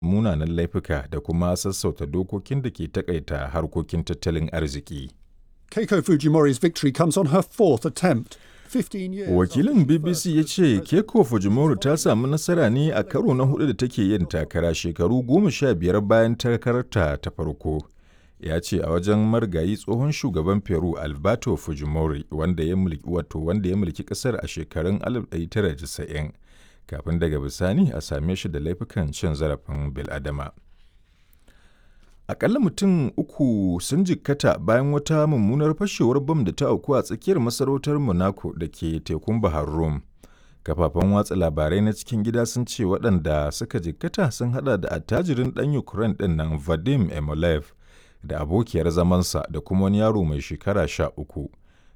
munanan laifuka da kuma sassauta dokokin da ke takaita harkokin tattalin arziki. Keiko Fujimori's victory comes on her fourth attempt. 15 years Wakilin after the BBC first ya ce Keiko Fujimori ta samu nasara ne a karo na hudu da take yin takara shekaru goma sha biyar bayan takararta ta farko. Ya ce a wajen marigayi tsohon shugaban Peru Alberto Fujimori wanda ya mulki wato wanda ya mulki kasar a shekarun 1990 kafin daga bisani a same shi da laifukan cin zarafin bil'adama. Akalla mutum uku sun jikkata bayan wata mummunar fashewar bam da ta auku a tsakiyar masarautar Monaco da ke tekun Bahar Rum. Kafafen watsa labarai na cikin gida sun ce waɗanda suka jikkata sun hada da attajirin ɗan Ukraine ɗin nan Vadim Emolev da abokiyar zamansa da kuma wani yaro mai shekara sha uku.